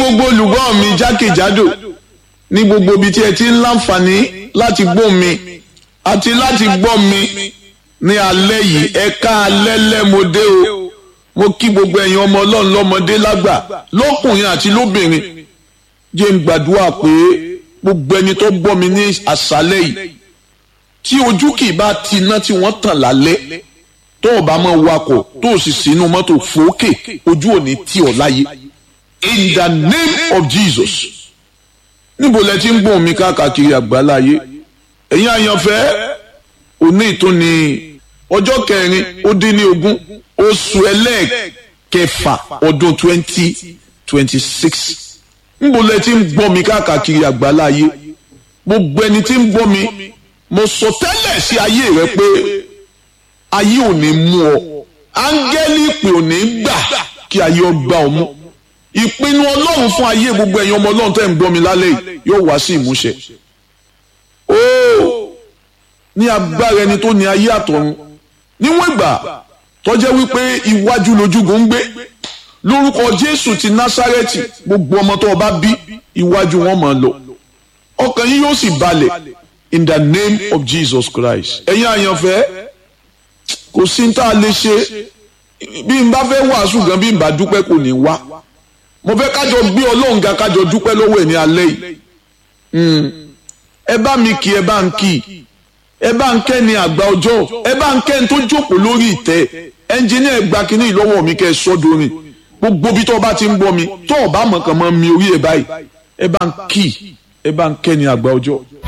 gbogbo olùgbọ́ mi jákèjádò ní gbogbo ibi tí ẹ ti ń láǹfààní láti gbọ́ mi àti láti gbọ́ mi ní alẹ́ yìí ẹ̀ka alẹ́ lẹ́mọdé o mo kí gbogbo ẹ̀yin ọmọ ọlọ́run lọ́mọdé lágbà lọ́kùnrin àti lóbìnrin jẹ́ ń gbàdúrà pé gbogbo ẹni tó gbọ́ mi ní àṣálẹ́ yìí tí ojú kì í bá ti iná tí wọ́n tàn lálẹ́ tó o bá máa wakọ̀ tó o sì sínú mọ́tò fòókè ojú ò ní tì ọ́ láyé in the name of Jesus níbo lẹ ti ń gbóhùn mi káàkiri àgbáláyé ẹ̀yin àyànfẹ́ òní ìtúni ọjọ́ kẹrin ó dín ní ogún oṣù ẹlẹ́ẹ̀kẹfà ọdún twenty twenty six níbo lẹ ti ń gbọ́ mi káàkiri àgbáláyé gbogbo ẹni tí ń gbọ́ mi mo sọ tẹ́lẹ̀ sí ayé rẹ pé ayé ò ní mú ọ áńgẹ́lì ìpè ò ní gbà kí ayé ọ gbà ọ mú ìpinnu ọlọ́run fún ayé gbogbo ẹ̀yin ọmọ ọlọ́run tẹ́ ń gbọ́ mi lálẹ́ yìí yóò wá sí ìmúṣẹ. óò ní agbára ẹni tó ní ayé àtọ̀run níwọ̀n ìgbà tọ́jẹ́ wípé iwájú lójúgun ń gbé lórúkọ jésù ti násárẹ́tì gbogbo ọmọ tó o bá bí iwájú wọn máa lọ ọkàn yín yóò sì balẹ̀ in the name of jesus christ ẹ̀yin àyànfẹ́ kò sí ní tá a lè ṣe bí n bá fẹ́ wàásù gan bí n bá dúpẹ́ kò ní wá mo fẹ́ kájọ gbé ọlọ́run ga kájọ dúpẹ́ lọ́wọ́ ẹ̀ ní alẹ́ yìí ẹ bá mi kí ẹ bá ń kí ẹ bá ń kẹ́ ni àgbà ọjọ́ ẹ bá ń kẹ́ ni tó jókòó lórí ìtẹ́ ẹnjìníà ẹ gba kínní ìlọ́wọ́ mi kẹ́ ẹ sọ́dọ̀rin gbogbo bí tó bá ti ń gbọ́ mi tó o bá mọ̀ kàn mọ́ mi orí ẹ báyìí ẹ bá ń kí ẹ bá ń kẹ́ ni àgbà ọjọ́.